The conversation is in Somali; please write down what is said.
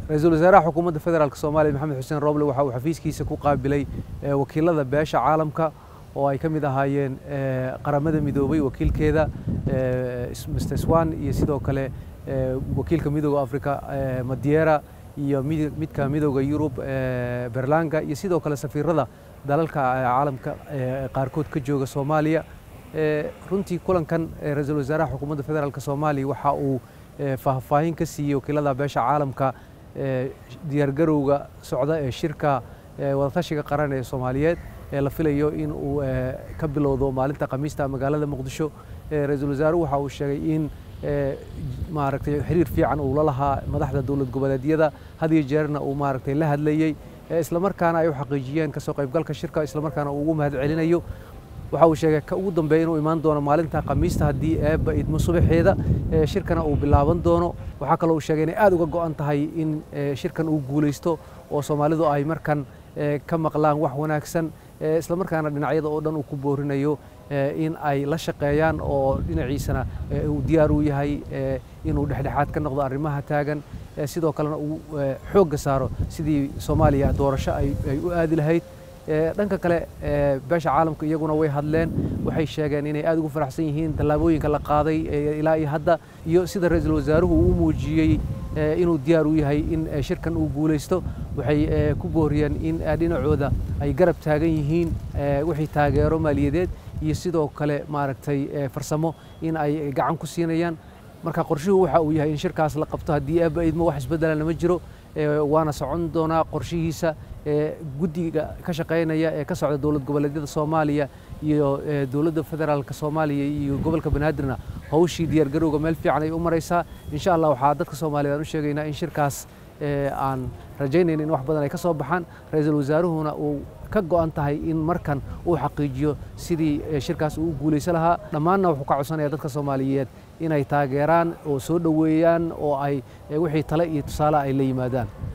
ra-iisul wasaaraha xukuumadda federaalk soomaaliya maxamed xuseen roble waxa uu xafiiskiisa ku qaabilay wakiilada beesha caalamka oo ay ka mid ahaayeen qaramada midoobay wakiilkeeda mr swan iyo sidoo kale wakiilka midooda africa madiera iyo midka midooda yurub berlanga iyo sidoo kale safiirada dalalka caalamka qaarkood ka jooga soomaaliya runtii kulankan ra-iisul wasaaraha xukuumadda federaalk soomaaliya waxa uu faahfaahin ka siiyey wakiilada beesha caalamka diyaargarowga socda ee shirka wadatashiga qaran ee soomaaliyeed ee la filayo in uu ka bilowdo maalinta khamiista magaalada muqdisho ra-iisul wasaaruhu waxa uu sheegay in maaragtay xiriir fiican uu la lahaa madaxda dowlad goboleedyada had iyo jeerna uu maaragtay la hadlayey islamarkaana ay u xaqiijiyeen kasoo qaybgalka shirka islamarkaana uu ugu mahad celinayo waxa uu sheegay ka ugu dambeeya inuu imaan doono maalinta khamiista haddii eebba idmo subaxeeda shirkana uu bilaaban doono waxaa kaloo uu sheegay inay aad uga go'an tahay in shirkan uu guulaysto oo soomaalidu ay markan ka maqlaan wax wanaagsan islamarkaana dhinacyada oo dhan uu ku boorinayo in ay la shaqeeyaan oo dhinaciisana uu diyaar u yahay inuu dhexdhexaad ka noqdo arrimaha taagan sidoo kalena uu xoogga saaro sidii soomaaliya doorasho ay u aadi lahayd dhanka kale beesha caalamka iyaguna way hadleen waxay sheegeen inay aad ugu faraxsan yihiin tallaabooyinka la qaaday ilaa iyo hadda iyo sida ra-iisul wasaaruhu uu u muujiyey inuu diyaar u yahay in shirkan uu guulaysto waxay ku booriyeen in dhinacooda ay garab taagan yihiin wixii taageero maaliyadeed iyo sidoo kale maaragtay farsamo in ay gacan ku siinayaan marka qorshuhu waxa uu yahay in shirkaas la qabto haddii aaba idmo wax isbeddelana ma jiro waana socon doonaa qorshihiisa guddiga ka shaqaynaya ee ka socda dowlad goboleedyada soomaaliya iyo dowladda federaalka soomaaliya iyo gobolka banaadirna hawshii diyaargarowga meel fiican ay u maraysaa insha allah waxaa dadka soomaaliyeed aan u sheegaynaa in shirkaas aan rajaynayn in wax badan ay ka soo baxaan ra-iisul wasaaruhuna uu ka go'an tahay in markan uu xaqiijiyo sidii shirkaas uu u guulaysan lahaa dhammaanna wuxuu ka codsanaya dadka soomaaliyeed inay taageeraan oo soo dhoweeyaan oo ay wixii tale iyo tusaale ay la yimaadaan